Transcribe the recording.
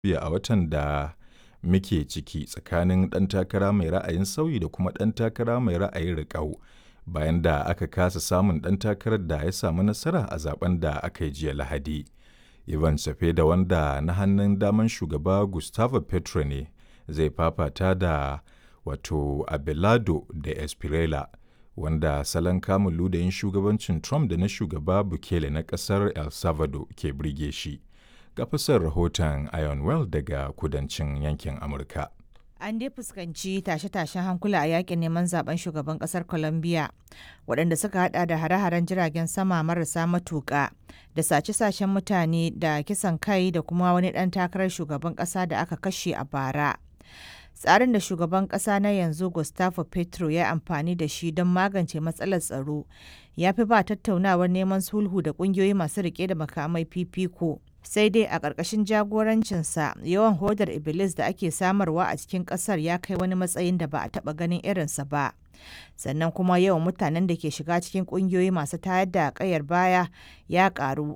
a watan da muke ciki tsakanin ɗan takara mai ra'ayin sauyi da kuma ɗan takara mai ra'ayin riƙau bayan da aka kasa samun ɗan takarar da ya samu nasara a zaben da aka yi jiya Lahadi. Ivan da wanda na hannun daman shugaba Gustavo Petro ne zai fafata da wato Abelardo da Espriella wanda salon kamun ludayin shugabancin Trump da na shugaba Bukele na ƙasar El Salvador ke birge shi. Ga fasar rahoton Iron Well daga kudancin yankin Amurka. An dai fuskanci tashe-tashen hankula a yakin neman zaben shugaban kasar Colombia waɗanda suka hada da hare-haren jiragen sama marasa matuƙa da sace-sacen mutane da kisan kai da kuma wani ɗan takarar shugaban ƙasa da aka kashe a bara. Tsarin da shugaban ƙasa na yanzu Gustavo Petro ya amfani da shi don magance matsalar tsaro ya fi ba tattaunawar neman sulhu da ƙungiyoyi masu riƙe da makamai fifiko. sai dai a ƙarƙashin jagorancinsa yawan hodar iblis da ake samarwa a cikin ƙasar ya kai wani matsayin da ba a taɓa ganin irinsa ba sannan kuma yawan mutanen da ke shiga cikin ƙungiyoyi masu tayar da ƙayar baya ya ƙaru